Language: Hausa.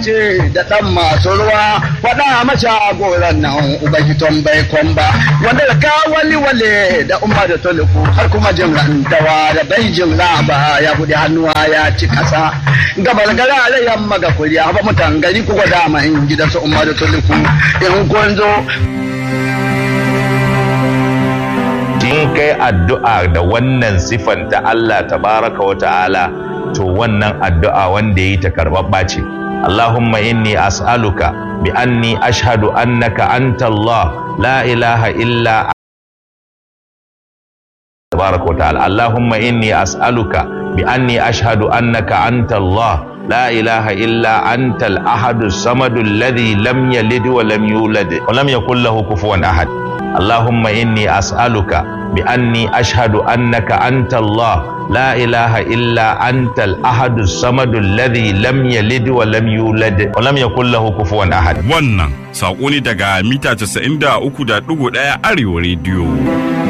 ce da ɗan masu ruwa faɗa masa goran nan ubagiton bai kwamba wanda da ka wali wale da umar da toliku har kuma jin rantawa da bai jin ba ya buɗe hannuwa ya ci ƙasa gabar gara da yamma ga kuriya ba mutan gari ku gwada ma in gidan su umar da toliku in kun zo in kai addu'a da wannan sifan ta Allah tabaraka wa ta'ala to wannan addu'a wanda yi ta karɓaɓɓa ce Allahumma inni as'aluka bi anni ashhadu annaka anta Allah la ilaha illa tabaraka wa ta'ala Allahumma inni as'aluka bi anni ashhadu annaka anta Allah لا إله إلا أنت الأحد الصمد الذي لم يلد ولم يولد ولم يكن له كفوا أحد اللهم إني أسألك بأني أشهد أنك أنت الله لا إله إلا أنت الأحد الصمد الذي لم يلد ولم يولد ولم يكن له كفوا أحد Wannan saƙo ne daga mita 93.1 Arewa Radio.